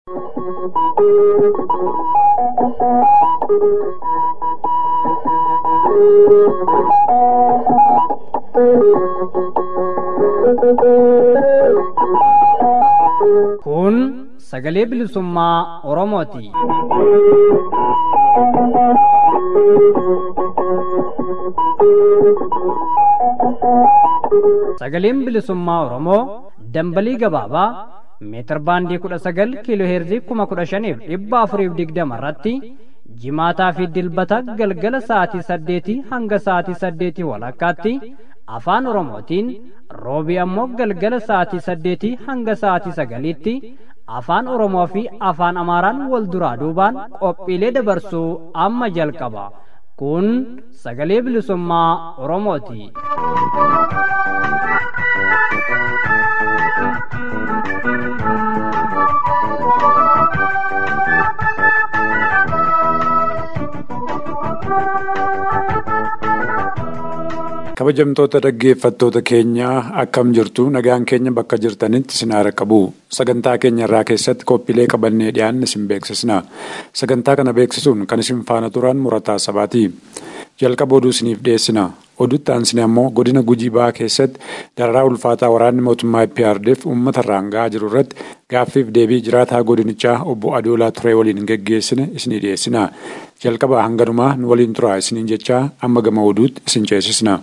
Kun sagalee bilisummaa Oromooti. Sagaleen bilisummaa Oromoo dambalii gabaabaa meetir baandii kudha sagal kiiloo heerzii kuma kudha shaniif dhibba afuriif digdama irratti jimaataa fi dilbata galgala sa'aatii saddeetii hanga sa'aatii saddeetii walakkaatti afaan oromootiin roobii ammoo galgala sa'aatii saddeetii hanga sa'aatii sagaliitti afaan oromoo fi afaan amaaraan wal duraa duubaan qophiilee dabarsuu amma jalqaba kun sagalee bilisummaa oromooti. kabajamtoota dhaggeeffattoota keenyaa akkam jirtu nagaan keenya bakka jirtanitti isin haara qabu sagantaa keenya irraa keessatti qophiilee qabannee dhiyaanne isin beeksisna sagantaa kana beeksisuun kan isin faana turan murataa sabaati jalqaba oduu isiniif dhiyeessina oduutti aansine ammoo godina gujii ba'aa keessatti dararaa ulfaataa waraanni mootummaa IPRDF uummata irraan ga'aa jiru irratti gaaffiif deebii jiraataa godinichaa obbo Adoolaa Turee waliin geggeessine isinii dhiyeessina jalqaba hanganumaa nu waliin turaa isiniin jechaa amma gama oduutti isin ceesisna.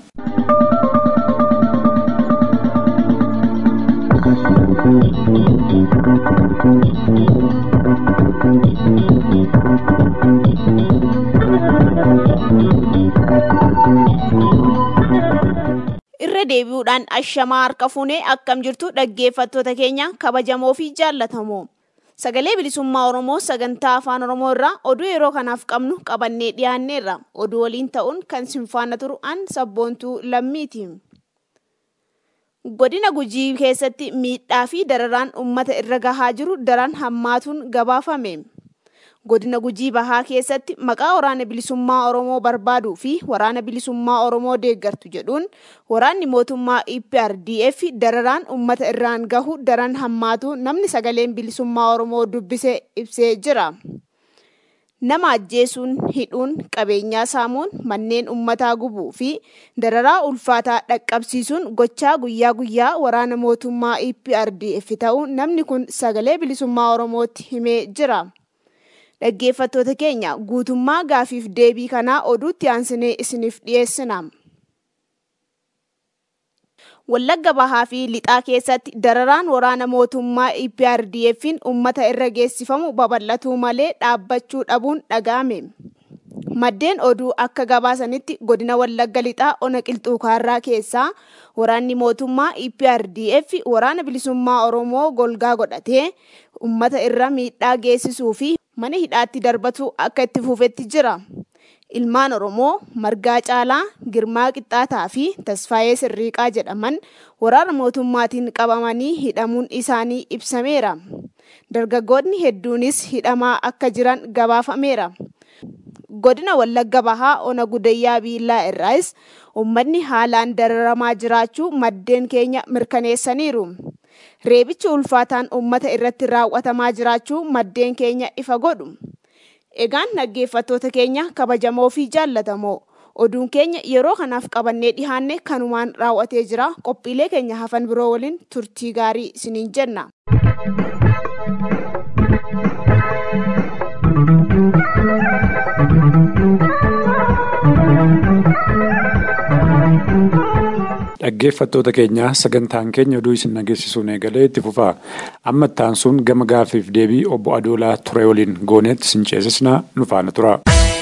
irra deebi'uudhaan ashamaa harka fuunee akkam jirtu dhaggeeffattoota keenya kabajamoo fi jaallatamoo sagalee bilisummaa oromoo sagantaa afaan oromoo irraa oduu yeroo kanaaf qabnu qabannee dhiyaanneerra oduu waliin ta'uun kan sinfaana turu an sabboontuu lammiiti. godina gujii keessatti miidhaa fi dararaan ummata irra gahaa jiru daran hammaatuun gabaafame. godina gujii bahaa keessatti maqaa waraana bilisummaa oromoo barbaaduu fi waraana bilisummaa oromoo deeggartu jedhuun waraanni mootummaa eprdf dararaan ummata irraan gahu daran hammaatu namni sagaleen bilisummaa oromoo dubbise ibsee jira. nama ajjeesuun hidhuun qabeenyaa saamuun manneen ummataa gubuu fi dararaa ulfaataa dhaqqabsiisuun gochaa guyyaa guyyaa waraana mootummaa eprdf ta'uu namni kun sagalee bilisummaa oromootti himee jira. dhaggeeffattoota keenya guutummaa gaafiif deebii kanaa oduutti aansinee isiniif dhiyeessina. Wallagga bahaa fi lixaa keessatti dararaan waraana mootummaa EPRDF'n uummata irra geessifamu babal'atuu malee dhaabbachuu dhabuun dhaga'ame. Maddeen oduu akka gabaasanitti godina Wallagga lixaa ona qilxuukaarraa keessaa waraanni mootummaa EPRDF waraana bilisummaa Oromoo golgaa godhatee uummata irra miidhaa geessisuu fi mana hidhaatti darbatu akka itti fufetti jira. Ilmaan Oromoo Margaa Caalaa, Girmaa Qixxaataa fi Tasfaayee Sirriiqaa jedhaman waraana mootummaatiin qabamanii hidhamuun isaanii ibsameera. Dargaggoonni hedduunis hidhamaa akka jiran gabaafameera. Godina Wallagga Bahaa Ona Gudayyaa Biillaa irraas uummanni haalaan dararamaa jiraachuu maddeen keenya mirkaneessaniiru. Reebichi ulfaataan uummata irratti raawwatamaa jiraachuu maddeen keenya ifa godhu. Egaan dhaggeeffattoota keenya kabajamoo fi jaallatamoo oduun keenya yeroo kanaaf qabannee dhihaanne kanumaan raawwatee jira qophiilee keenya hafan biroo waliin turtii gaarii isiniin jenna. Dhaggeeffattoota keenyaa sagantaan keenya oduu isin dhageessisuun eegalee itti fufaa amma itti aansuun gama gaafiif deebii obbo Adoolaa Turee waliin gooneetti isin ceesisnaa nu faana tura.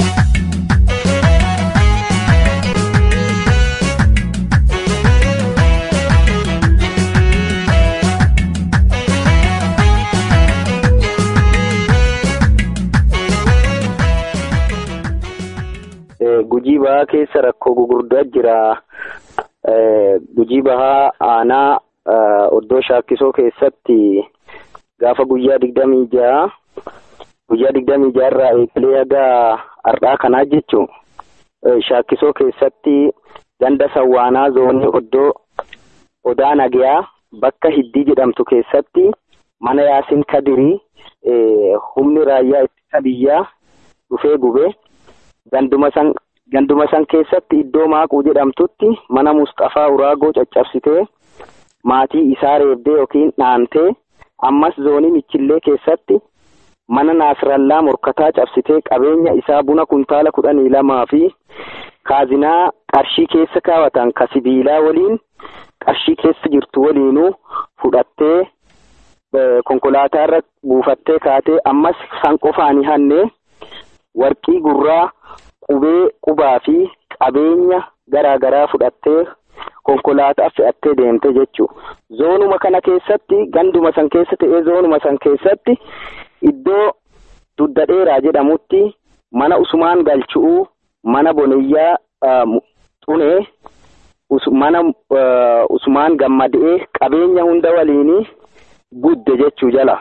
Gujii bahaa keessa rakkoo gugurdaa jira. Gujii bahaa aanaa oddoo shaakkisoo keessatti gaafa guyyaa digdamii ja'a guyyaa digdamii ja'a irraa eegalee haga har'aa kanaa jechuun shaakkisoo keessatti ganda sawwaanaa zoonii oddoo odaa nagayaa bakka hiddii jedhamtu keessatti mana Yaasin Kadirii humni raayyaa ittisa biyyaa dhufee gube ganduma san ganduma san keessatti iddoo maaquu jedhamtutti mana Mustafaa Uraagoo caccabsitee maatii isaa reebdee yookiin dhaantee ammas zoonii Michillee keessatti mana Naasirallaa morkataa cabsitee qabeenya isaa buna kuntaala kudhanii lamaa fi kaazinaa qarshii keessa kaawwatan ka sibiilaa waliin qarshii keessa jirtu waliinuu fudhattee konkolaataa irra buufattee kaatee ammas san qofaanii hannee warqii gurraa qubee qubaa fi qabeenya garaa garaa fudhattee konkolaataa fe'attee deemte jechuudha. Zoonuma kana keessatti ganduma san keessa ta'ee zoonuma san keessatti iddoo dudda dheeraa jedhamutti mana Usmaan Galchu'uu mana Boniyyaa Xunee mana Usmaan Gammadee qabeenya hunda waliinii gudde jechuu jala.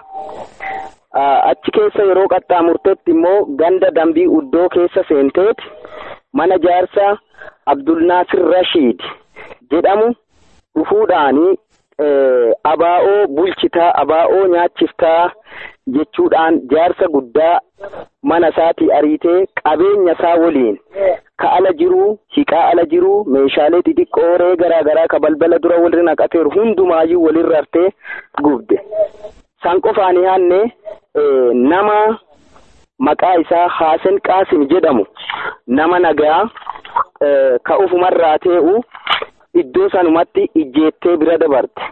Achi keessa yeroo qaxxaamurtetti immoo ganda dambii uddoo keessa seenteeti mana jaarsa Abdulnaasir Rashiid jedhamu dhufuudhaanii abaa'oo bulchitaa abaa'oo nyaachiftaa jechuudhaan jaarsa guddaa mana isaatii ariitee qabeenya isaa waliin ka ala jiruu hiqaa ala jiruu meeshaalee xixiqqoo ree garaa garaa ka balbala dura walirra naqateeru hundumaayyuu walirra artee gubde. San qofaanii haannee nama maqaa isaa Haasen Qaasim jedhamu nama nagaa ka ofumarraa tee'u iddoo sanumatti ijjeettee bira dabarte.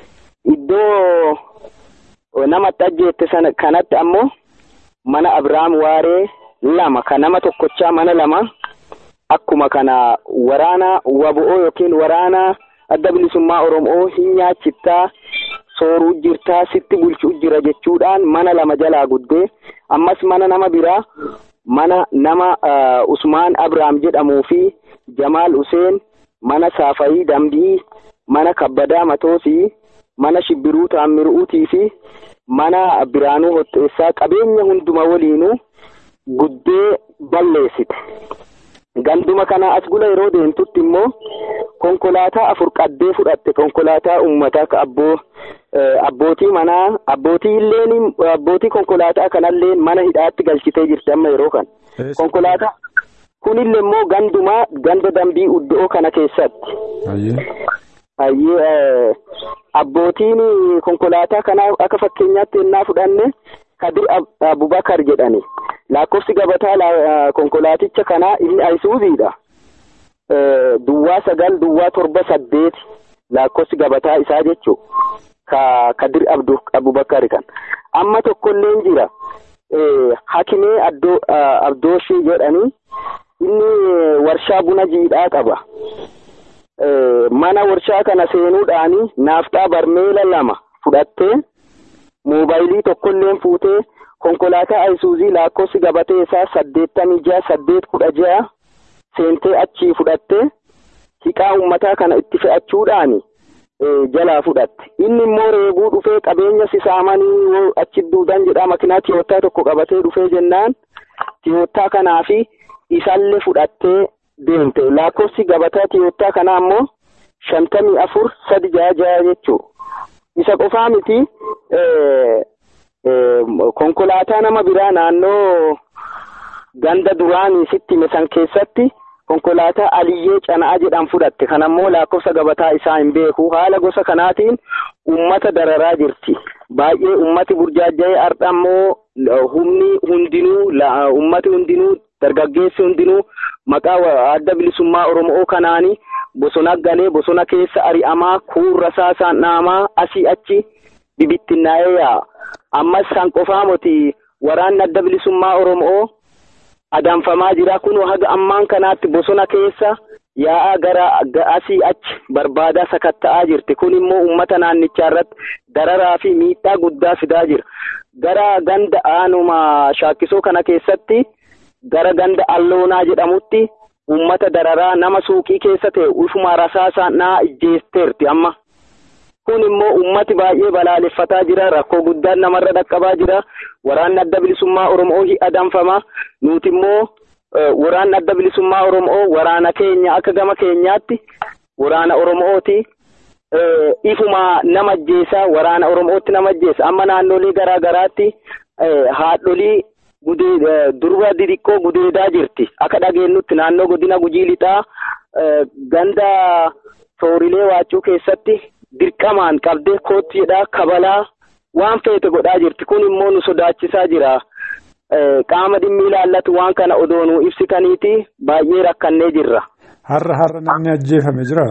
Iddoo namatti ajjeette sana kanatti ammoo mana Abiraam Waaree lama ka nama tokkochaa mana lama akkuma kana waraana wabo'oo yookiin waraana adda bilisummaa Oromoo hin nyaachiftaa sooruu jirtaa sitti bulchuu jira jechuudhaan mana lama jalaa guddee ammas mana nama biraa mana nama Usmaan Abiraam jedhamuu fi Jamaal Useen mana Saafayii Dambii mana Kabbadaa Matoosii mana Shibbiruu Taammiruutii fi mana Biraanuu Hotteessaa qabeenya hunduma waliinuu guddee balleessite. Ganduma kana as gula yeroo deemtutti immoo konkolaataa afur qaddee fudhatte konkolaataa uummataa ka abboo abbootii manaa abbootii illeen abbootii konkolaataa kanallee mana hidhaatti galchitee jirti amma yeroo kana. Konkolaataa kunillee immoo ganduma ganda dambii uddoo kana keessatti. Hayyee abbootiin konkolaataa kanaa akka fakkeenyaatti ennaa fudhanne Kadir Abubakar jedhani. Lakkoofsi gabataa konkolaaticha kanaa inni Ayisuuziidha. Duwwaa sagal duwwaa torba saddeet lakkoofsi gabataa isaa jechuudha. Ka Kadir Abubakar kan. Amma tokkolleen jira. Hakimee Abdooshii jedhanii inni warshaa buna jiidhaa qaba. Mana warshaa kana seenuudhaani naafxaa barmeela lama fudhattee moobaayilii tokkolleen fuutee konkolaataa ayisuuzii lakkoofsi gabatee isaa saddeettamii ja'a saddeet kudha ja'a seentee achii fudhattee hiqaa uummataa kana itti fe'achuudhaani jalaa fudhatte inni immoo reebuu dhufee qabeenya sisaamanii achi duudan jedhaa makinaa tiyoottaa tokko qabatee dhufee jennaan tiyoottaa kanaa fi isallee fudhattee deemte lakkoofsi gabataa tiyoottaa kanaa immoo shantamii afur sadi ja'a ja'a jechuu isa qofaa miti konkolaataa nama biraa naannoo ganda duraanii sitti misan keessatti konkolaataa aliyyee cana'aa jedhan fudhatte kanammoo lakkoofsa gabataa isaa hin beeku haala gosa kanaatiin ummata dararaa jirti baay'ee ummati burjaaja'ee ardha ammoo humni hundinuu ummati hundinuu dargaggeessi hundinuu maqaa adda bilisummaa oromoo kanaanii bosona galee bosona keessa ari'amaa kuurra saasaan dhaamaa asii achi bibittinnaa'ee yaa'a. ammas san qofaa moti waraanni adda bilisummaa oromoo adanfamaa jira kun haga ammaan kanaatti bosona keessa yaa'aa gara asii achi barbaadaa sakatta'aa jirti kun immoo uummata naannichaa irratti dararaa fi miidhaa guddaa fidaa jira gara ganda aanuma shaakkisoo kana keessatti gara ganda alloonaa jedhamutti uummata dararaa nama suuqii keessa ta'e ufuma rasaasaan naa ijjeesteerti amma. kun immoo ummati baay'ee balaaleffataa jira rakkoo guddaan namarra dhaqqabaa jira waraanni adda bilisummaa oromoo adanfama nuti immoo waraanni adda bilisummaa oromoo waraana keenya akka gama keenyaatti waraana oromooti ifuma nama ajjeesa waraana Oromootti nama ajjeesa amma naannolee garaa garaatti haadholii durba didiqqoo gudeedaa jirti akka dhageenyutti naannoo godina gujii lixaa ganda soorilee waachuu keessatti dirqamaan qabdee kootti jedhaa kabalaa waan feete godhaa jirti kun immoo nu sodaachisaa jira. qaama dhimmi ilaallatu waan kana odoo nu ibsitaniiti baay'ee rakkannee jirra. Har'a har'a namni ajjeefame jira?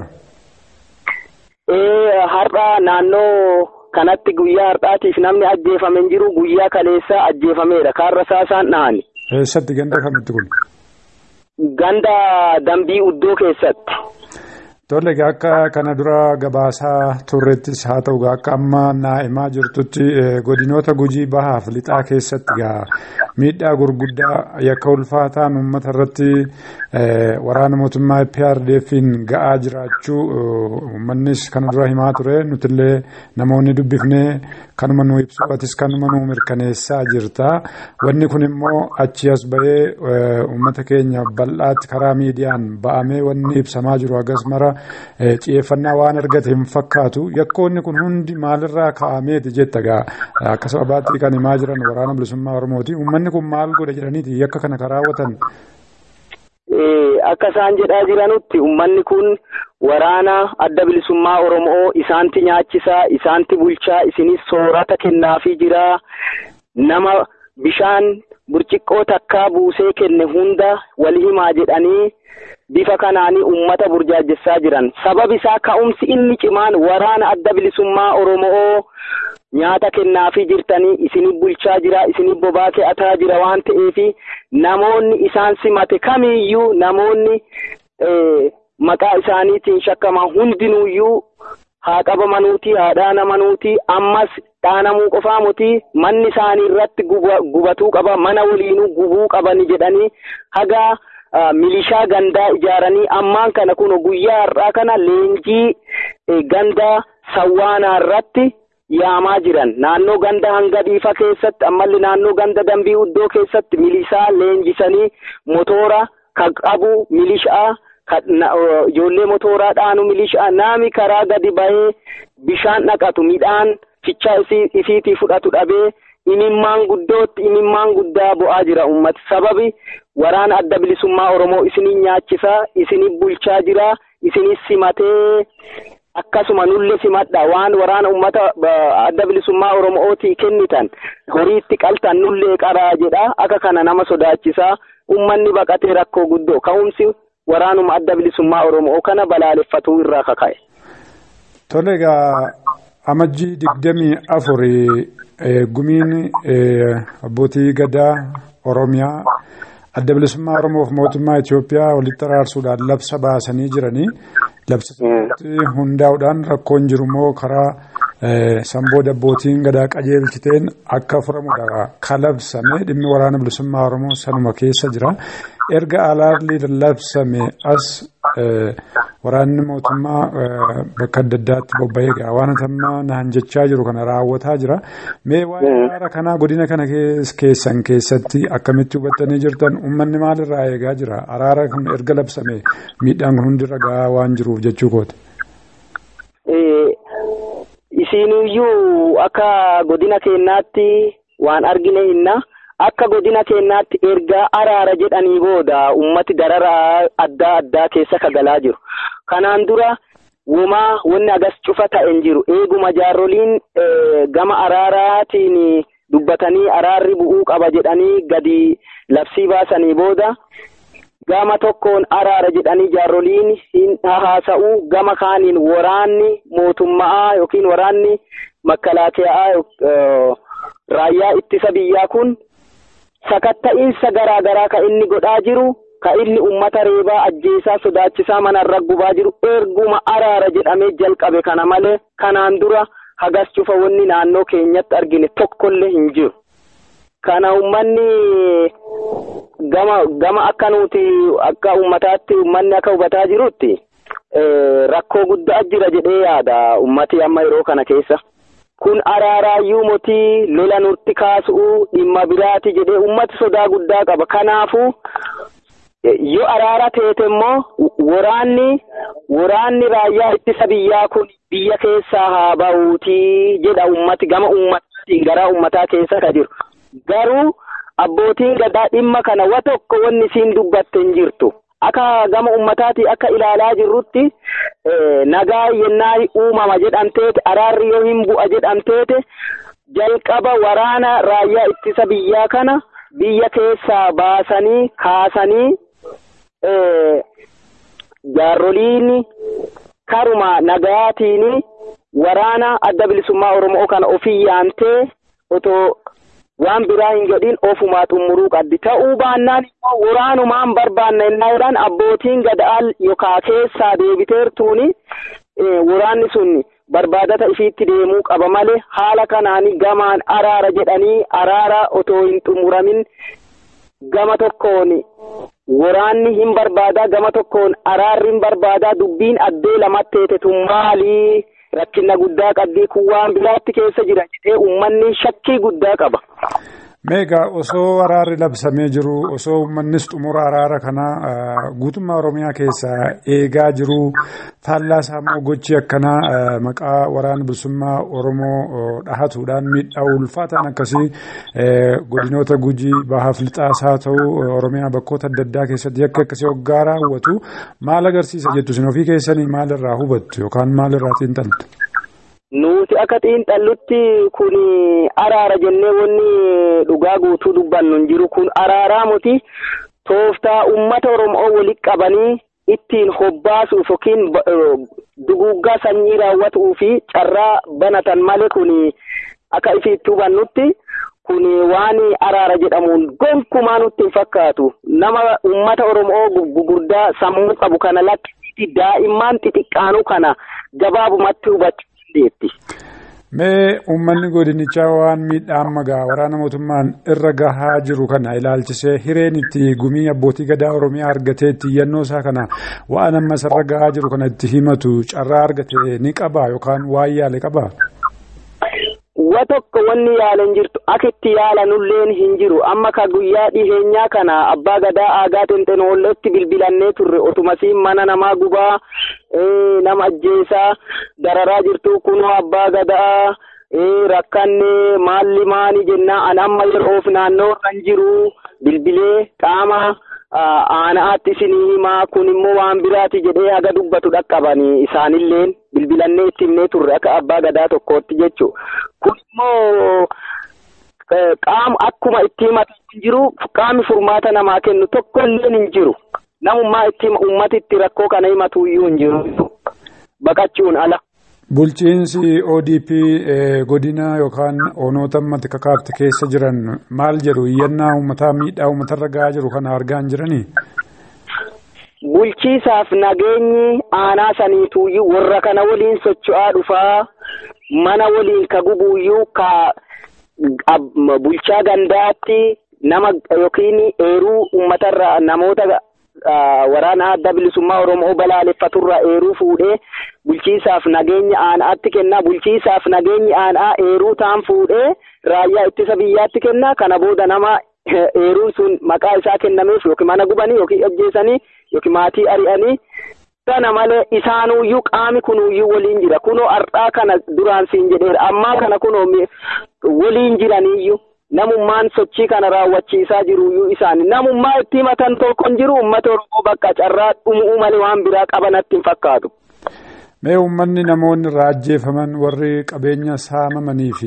Ee har'a naannoo kanatti guyyaa har'aatiif namni ajjeefame hin jiru guyyaa kaleessaa ajjeefameera kaarra saasaan dhahani. Eessatti ganda kamitti kun? Ganda dambii uddoo keessatti. Tole akka kana dura gabaasaa turrettis haa ta'u akka amma naa'imaa jirtutti godinoota gujii bahaaf lixaa keessatti gaa miidhaa gurguddaa yakka ulfaataan uummata irratti waraana mootummaa PRDF'n ga'aa jiraachuu uummannis kana dura himaa ture nutillee namoonni dubbifnee kanuma nu ibsu atis kanuma nu mirkaneessaa jirta wanni kun immoo achi as bahee uummata keenya bal'aatti karaa miidiyaan ba'amee wanni ibsamaa jiru hagas mara xiyyeeffannaa waan argate hin fakkaatu yakkoonni kun hundi maalirraa ka'ameeti jetta gaa akka sababaatti kan himaa jiran waraana bilisummaa oromooti uummanni kun maal godhe jedhaniiti yakka kana kan raawwatan. Akka isaan jedhaa jiranutti uummanni kun waraana adda bilisummaa oromoo isaanti nyaachisaa isaanti bulchaa isinis soorata kennaafii jira nama bishaan burciqqoo takkaa buusee kenne hunda wal himaa jedhanii. bifa kanaanii ummata burjaajessaa jiran sabab isaa ka'umsi inni cimaan waraana adda bilisummaa oromoo nyaata kennaafii jirtanii isini bulchaa jira isini bobaa ke'ataa jira waan ta'eefi namoonni isaan simate kamiiyyuu namoonni maqaa isaaniitiin shakkaman hundinuuyyuu haa qabamanuuti haa dhaanamanuuti ammas dhaanamuu qofaa muti manni isaanii irratti gubatuu qaba mana waliinuu gubuu qabani jedhanii hagaa. milishaa gandaa ijaaranii ammaan kana kun guyyaa har'aa kana leenjii ganda sawwaanaa irratti yaamaa jiran naannoo ganda hanga dhiifa keessatti ammalli naannoo ganda dambii uddoo keessatti milishaa leenjisanii motoora kan qabu milishaa ijoollee motooraa dhaanu milishaa nami karaa gadi bahee bishaan dhaqatu midhaan fichaa isiitii fudhatu dhabee imimmaan guddootti imimmaan guddaa bu'aa jira ummati sababi waraana adda bilisummaa oromoo isinii nyaachisaa isinii bulchaa jira isinii simatee akkasuma nulle simadha waan waraana ummata adda bilisummaa oromootii kennitan horiitti qaltan nullee qaraa jedha akka kana nama sodaachisaa ummanni baqatee rakkoo guddoo ka'umsi waraanuma adda bilisummaa oromoo kana balaaleffatuu irraa kaka'e. Tole egaa amajjii digdamii afurii gumiin abbootii gadaa oromiyaa adda bilisummaa oromoof mootummaa Itoophiyaa walitti araarsuudhaan labsa baasanii jiranii labsa hundaa'uudhaan rakkoon jiru immoo karaa samboo dabbootiin gadaa qajeelchiteen akka furamudha kalabsame dhimmi waraana bilisummaa oromoo sanuma keessa jira erga alaarli labsame as waraanni mootummaa bakka adda addaatti bobba'ee gaa waan ammaa naan jechaa jiru kana raawwataa jira mee waa'ee araara kanaa godina kana keessan keessatti akkamitti hubattanii jirtan uummanni maalirraa eegaa jira araara kun erga labsame miidhaan kun hundirra gaa waan jiruuf jechuu kooti. Isiiniyyuu akka godina keenyaatti waan argine hinna akka godina keenyaatti erga araara jedhanii booda ummati dararaa adda addaa keessa kagalaa jiru. Kanaan dura wumaa wanni agas cufa ta'en jiru eeguma jaarroliin gama araaraatiin dubbatanii araarri bu'uu qaba jedhanii gadi labsii baasanii booda gama tokkoon araara jedhanii jaarroliin hin haasa'u gama kaaniin waraanni mootummaa yookiin waraanni makalaakiyaa raayyaa ittisa biyyaa kun sakatta'iinsa garaa garaa ka inni godhaa jiru ka inni ummata reebaa ajjeesaa sodaachisaa manarra gubaa jiru erguma araara jedhamee jalqabe kana malee kanaan dura hagas cufa wanni naannoo keenyatti argine tokkollee hin jiru. Kana ummanni gama gama akka nuti akka ummataatti ummanni akka hubataa jirutti rakkoo guddaa jira jedhee yaada ummati amma yeroo kana keessa. Kun araaraayyuu motii lola nutti kaasu'u dhimma biraati jedhee ummati sodaa guddaa qaba. Kanaafuu yoo araara teete immoo waraanni waraanni raayyaa ittisa biyyaa kun biyya keessaa haa ba'uutii jedha ummati gama ummataatiin gara ummataa keessa ka jiru. Garuu abbootiin gadaa dhimma kana wa tokko wanni isiin dubbatte hin jirtu. Akka gama ummataatii akka ilaalaa jirrutti nagaa yennaa uumama jedhamteeti araarri yoo hin bu'a jedhamteeti jalqaba waraana raayyaa ittisa biyyaa kana biyya keessaa baasanii kaasanii jaarroliin karuma nagaatiin waraana adda bilisummaa Oromoo kana ofii yaantee otoo waan biraa hin godhin ofumaa xummuruu qabdi. Ta'uu baannaan immoo waraanumaan barbaanna innaa jedhan abbootiin gadaal yookaan keessaa deebiteertuuni waraanni sun barbaadata ifiitti deemuu qaba malee haala kanaan gamaan araara jedhanii araara otoo hin xumuramin gama tokkoon waraanni hin barbaadaa gama tokkoon araarri hin barbaadaa dubbiin addee lamatti teetetun maalii rakkina guddaa qabdii kun waan biraatti keessa jira jedhee uummanni shakkii guddaa qaba. Meegaa osoo araarri labsamee jiru osoo uummannis xumura araara kanaa guutummaa Oromiyaa keessaa eegaa jiru faallaa isaa gochi akkanaa maqaa waraana bilisummaa Oromoo dhahatuudhaan miidhaa ulfaataan akkasii godinoota gujii bahaaf lixaas haa ta'u Oromiyaa bakkoota adda addaa keessatti akka akkasii hoggaa raawwatu maal agarsiisa jettu isin ofii keessanii maalirraa hubattu yookaan maalirraa xiinxaltu? Nuti akka xiinxallutti kun araara jennee wanni dhugaa guutuu dubbannu hin jiru kun araaraa muti tooftaa uummata Oromoo walitti qabanii ittiin hobbaasuuf yookiin duguuggaa sanyii raawwatuu fi carraa banatan malee kun akka ifiitti hubannutti kun waan araara jedhamuun gonkumaa nutti hin fakkaatu nama uummata Oromoo gugurdaa sammuu qabu kana lakkisiiti daa'imman xixiqqaanuu kana gabaabumatti hubachuu dandeetti. Mee uummanni godinichaa waan miidhaan magaa waraana mootummaan irra gahaa jiru kana ilaalchisee hireen itti gumii abbootii gadaa Oromiyaa argatee itti iyyannoo isaa kana waan amma isarra gahaa jiru kana itti himatu carraa argate ni qabaa yookaan waan yaale qabaa? Wa tokko wanni yaalan jirtu akka itti yaalanulleen hin jiru amma ka guyyaa dhiheenyaa kana abbaa gadaa aagaa xinxinoolleetti bilbilannee turre otumasiin mana namaa gubaa nama ajjeesaa dararaa jirtu kunoo abbaa gadaa rakkanne maalli maani jennaa an amma yeroof naannoo kan jiru bilbilee qaama aanaatti isinii himaa kun immoo waan biraati jedhee haga dubbatu dhaqqabanii isaanilleen bilbilannee itti himnee turre akka abbaa gadaa tokkootti jechu kun immoo qaama akkuma itti himatu hin jiru qaami furmaata namaa kennu tokkolleen hin jiru namummaa itti ummati itti rakkoo kana himatu iyyuu hin jiru baqachuun ala. Bulchiinsi ODP godina yookaan onoota ammatti kakaafte keessa jiran maal jedhu iyyannaa uummataa miidhaa uummatarra gahaa jiru kana argaa hin jiranii? Bulchiisaaf nageenyi aanaa saniituuyyuu warra kana waliin socho'aa dhufaa mana waliin ka gubuuyyuu ka bulchaa gandaatti nama yookiin eeruu uummatarra namoota waraana adda bilisummaa Oromoo balaaleffaturra eeruu fuudhee bulchiisaaf nageenya aanaatti kennaa bulchiisaaf nageenyi aanaa eeruu taan fuudhee raayyaa ittisa biyyaatti kennaa kana booda nama eeruun sun maqaa isaa kennameef yookiin mana gubanii yookiin ajjeesanii yookiin maatii ari'anii kana malee isaanuyyuu qaami kunuyyuu waliin jira kunoo har'aa kana duraan siin jedheera ammaa kana kunoo waliin jiraniyyuu. namummaan sochii kana raawwachiisaa jiruyyuu isaani namummaa itti himatan tokko hin jiru uummata oromoo bakka carraa dhumuu malee waan biraa qabanatti hin fakkaatu. Mee uummanni namoonni irraa ajjeefaman warri qabeenya saamamanii fi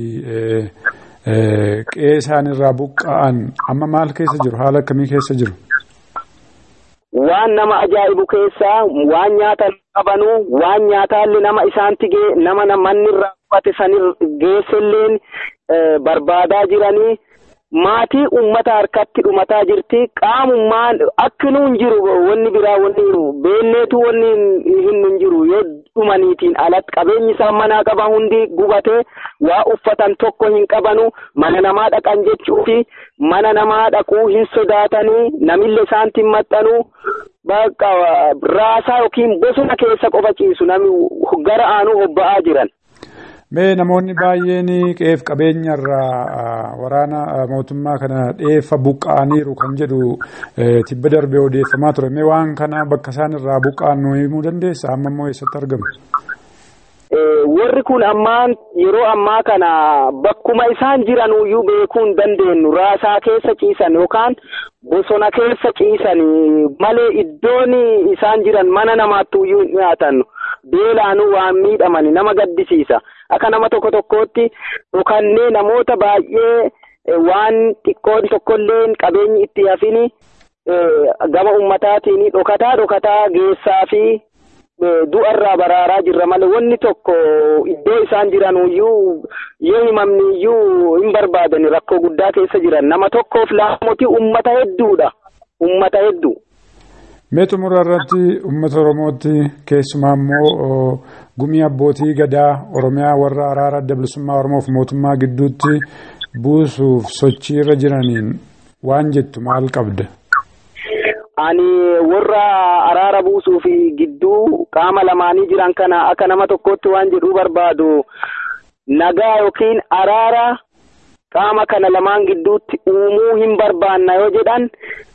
qe'ee isaanirraa buqqa'an amma maal keessa jiru haala akkamii keessa jiru? Waan nama ajaa'ibu keessaa waan nyaatan qabanu waan nyaataallee nama isaanti gee nama manni irraa qubate sanir geesselleen barbaadaa jiranii maatii ummata harkatti dhumataa jirti qaamummaan akkinuu hin jiru wanni biraa wanni jiru beelleetu wanni hin jiru yoo dhumaniitiin alatti qabeenyi isaan manaa qaban hundi gubatee waa uffatan tokko hin qabanu mana namaa dhaqan jechuufi mana namaa dhaquu hin sodaatanii namillee isaanti hin maxxanuu bakka raasaa yookiin bosona keessa qofa ciisu namni gara aanuu hobba'aa jiran. Mee namoonni baay'een qe'eef qabeenya irraa waraana mootummaa kana dheeffa buqqa'aniiru kan jedhu tibba darbee odeeffamaa ture. Mee waan kana bakka isaan irraa buqqa'an nu himuu dandeessa? Amma immoo eessatti argamu? warri kun ammaan yeroo ammaa kana bakkuma isaan jiran iyyuu beekuu hin dandeenyu raasaa keessa ciisan yookaan bosona keessa ciisan malee iddoon isaan jiran mana namaatti iyyuu hin dhiyaatan beelaanuu waan miidhaman nama gaddisiisa akka nama tokko tokkootti dhokannee namoota baay'ee waan xiqqoon tokkollee qabeenyi itti hafini gama ummataatiin dhokataa dhokataa geessaa fi du'arraa baraaraa jirra malee wanni tokko iddoo isaan jiran iyyuu yoo himamni iyyuu hin barbaadan rakkoo guddaa keessa jiran nama tokkoof laamooti ummata hedduudha ummata hedduu. Mee xumura irratti uummata Oromootti keessumaa immoo gumii abbootii gadaa Oromiyaa warra araara adda bilisummaa Oromoof mootummaa gidduutti buusuuf sochii irra jiraniin waan jettu maal qabda? Ani warra araara buusuu fi gidduu qaama lamaanii jiran kana akka nama tokkotti waan jedhuu barbaadu nagaa yookiin araara qaama kana lamaan gidduutti uumuu hin barbaanna yoo jedhan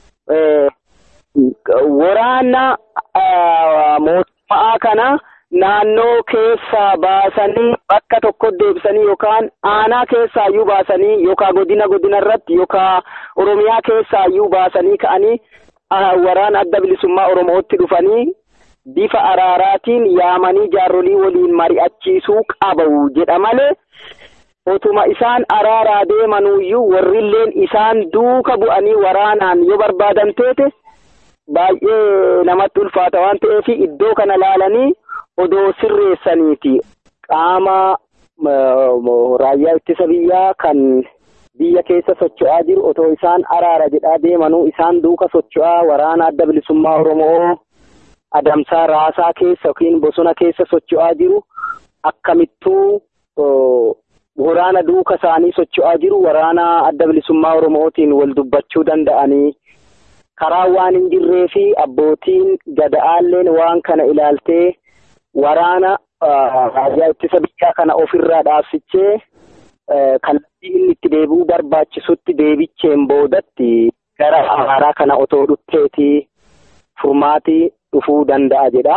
waraana mootummaa kana naannoo keessaa baasanii bakka tokko deebisanii yookaan aanaa keessaa iyyuu baasanii yookaan godina godina irratti yookaan oromiyaa keessaa iyyuu baasanii ka'anii waraana adda bilisummaa oromootti dhufanii bifa araaraatiin yaamanii jaarolii waliin mari'achiisuu qabu jedha malee otuma isaan araaraa deemanuyyuu warrilleen isaan duuka bu'anii waraanaan yoo barbaadan teete baay'ee namatti ulfaata waan ta'eef iddoo kana laalanii odoo sirreessaniiti qaama raayyaa ittisa biyyaa kan biyya keessa socho'aa jiru otoo isaan araara jedhaa deemanuu isaan duuka socho'aa waraana adda bilisummaa oromoo adamsaa raasaa keessa yookiin bosona keessa socho'aa jiru akkamittuu waraana duuka isaanii socho'aa jiru waraana adda bilisummaa oromootiin wal dubbachuu danda'anii karaa waan hin jirree fi abbootiin gada'aalleen waan kana ilaaltee waraana raayyaa ittisa biyyaa kana ofirraa dhaabsichee kallattii inni itti deebi'uu barbaachisutti deebicheen boodatti gara araaraa kana otoo dhufteeti furmaatii dhufuu danda'a jedha.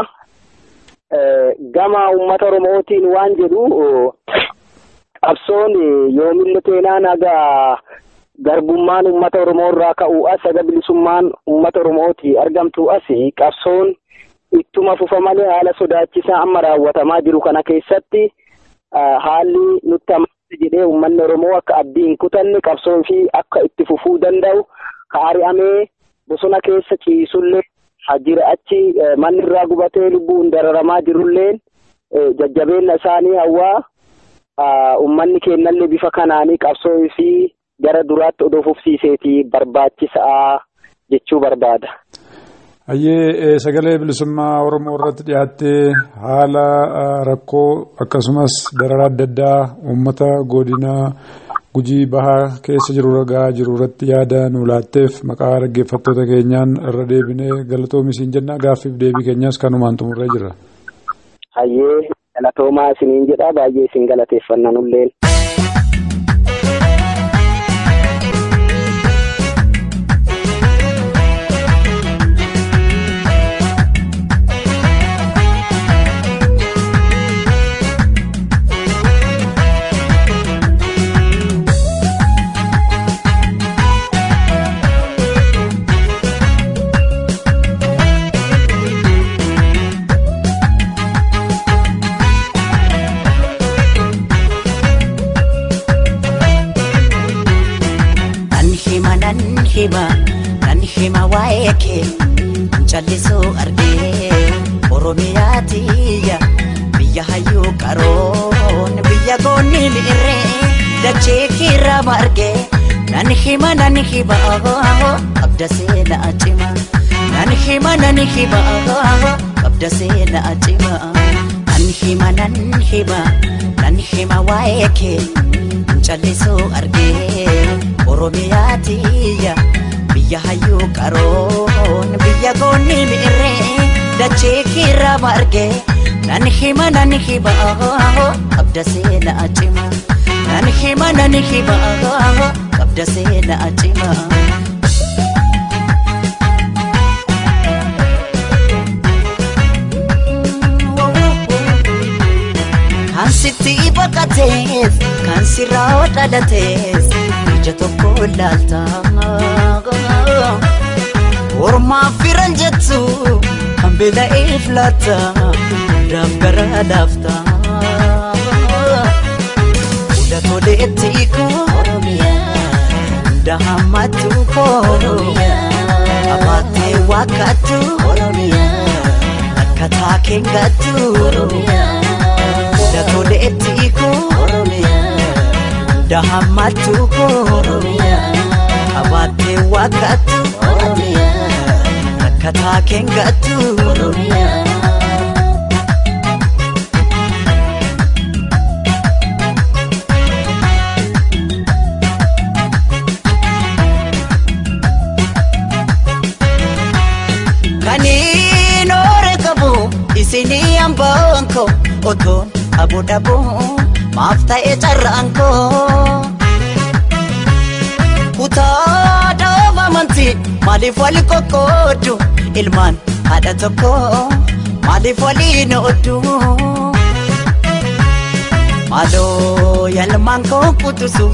Gama uummata Oromootiin waan jedhu qabsoon yoomillee teenaa nagaa garbummaan uummata Oromoo irraa ka'uu as haga bilisummaan uummata Oromooti argamtu as qabsoon ittuma fufa malee haala sodaachisaa amma raawwatamaa jiru kana keessatti haalli nutti amansiisa jedhee uummanni Oromoo akka abdii hin kutanne qabsoo fi akka itti fufuu danda'u ka ari'amee bosona keessa ciisullee jira achi manni irraa gubatee lubbuun dararamaa jirulleen jajjabeenya isaanii hawaa uummanni keenyallee bifa kanaanii qabsoo fi gara duraatti odoo fufsiiseeti barbaachisaa jechuu barbaada. Hayyee sagalee bilisummaa Oromoo irratti dhiyaattee haala rakkoo akkasumas dararaa adda addaa uummata godina gujii bahaa keessa jiru ragaa jiru irratti yaada nu laatteef maqaa dhaggeeffattoota keenyaan irra deebinee galatoomi siin jenna gaaffiif deebii keenyas kanumaan xumurree jirra. Hayyee galatoomaa isiniin jedha baay'ee isin galateeffanna nulleen. hima nan hima waa'ee kee callisuu argee oromiyaa tiyya biyya hayyuu qaroon biyya goonni mi'irree dachee kiirraa margee nan hima nan hima qabda seenaa cima nan hima nan hima qabda seenaa cima nan hima nan hima nan hima waa'ee kee callisuu argee oromiyaa tiyya biyya hayyuu qaroon biyya goonni mi'irree dachee kiirraa margee nan hima nan hima qabda seenaa cima nan hima nan hima qabda seenaa cima. baqatees kan sirraa dhalatees ija tokko laalta ormaaf firan jettu kan beela'eef laata hundaaf gara laafta hunda toleetti koo hunda hammatu koo abaatee wakkattu akka taakeen gattu hunda toleetti koo hunda hammatu koo abaatee wakkattu akka taakeen gattu. Kaniin oore qabu isinii hambaan koo otoon abu dhabu maaf ta'e carraan koo. Kutaa dhaaba amantii maaliif wali qoqqoodu ilmaan haadha tokko maaliif waliin ooddu. Maaloo yaalmaan koo kutusu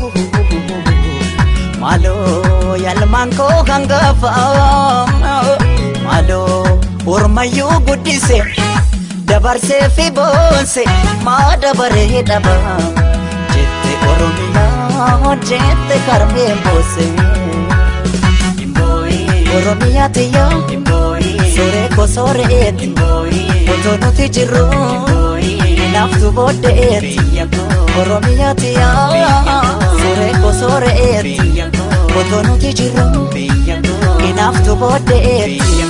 maaloo yaalmaan koo hangafa maaloo ormayyuu guddise dabarsee fi boonse maa dabaree dhaba jette oromiyaa jette karmee boose. Oromiyaa tiyya soree ko soreeti otoo nuti jirru naaftu booddeeti Oromiyaa tiyya soree ko soreeti otoo nuti jirru naaftu booddeeti.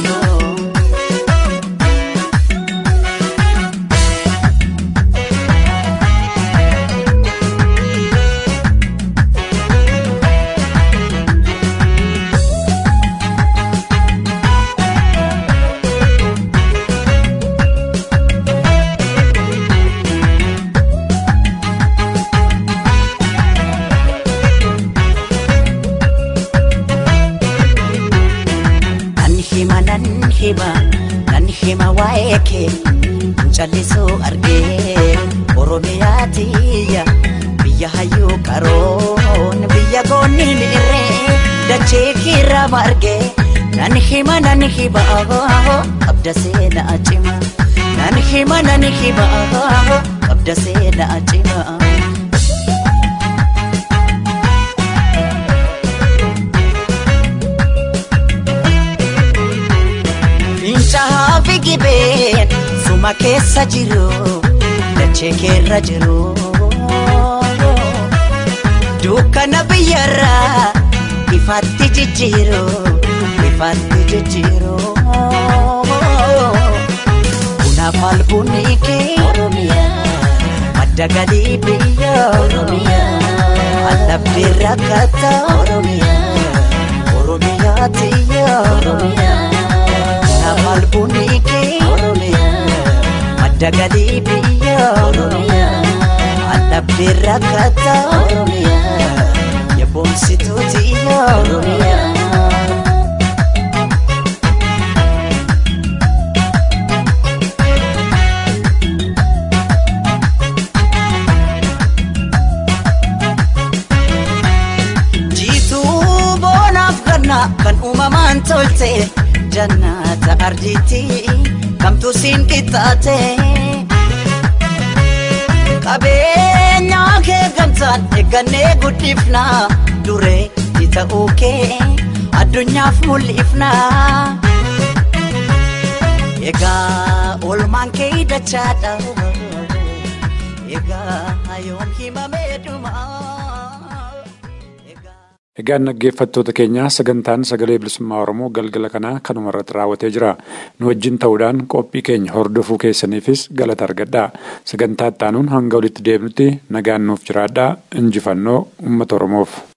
Nan hima nan hima nan hima waa'ee kee callisuu argee Oromiyaa tiyya biyya hayyuu qaroon biyya goonni miirree dachee kiirraa margee nan hima nan hima qabda seenaa cima nan hima nan hima qabda seenaa cima. Fincaa'aa fi gibeen suma keessa jiru dachee keerra jiru. Dukkana biyyarraa ifaatti jijjiiru ifaatti jijjiiru. Kunaaf albuunni kee madda galii biyya allabdii rakkata Oromiyaa tiyya. Kunaaf albuunni kee madda galii biyya allabdii rakkata yaboomsituu tiyya. Jiituu boonaaf ganna kan uumamaan tolte jannata arjiiti kamtu siin qixxaate. Qabeenyaa kee gamtaan eeggannee guddifna duree itti ta'uu kee addunyaaf mul'ifna. Egaa oolmaan kee dachaadha. Egaa yoom himamee dhumaa. Egaan dhaggeeffattoota keenyaa sagantaan sagalee bilisummaa Oromoo galgala kanaa kanuma irratti raawwatee jira. Nu wajjin ta'uudhaan qophii keenya hordofuu keessaniifis galata argadhaa. Sagantaa itti aanuun hanga walitti deebinutti nagaan nuuf jiraadhaa. Injifannoo uummata Oromoof.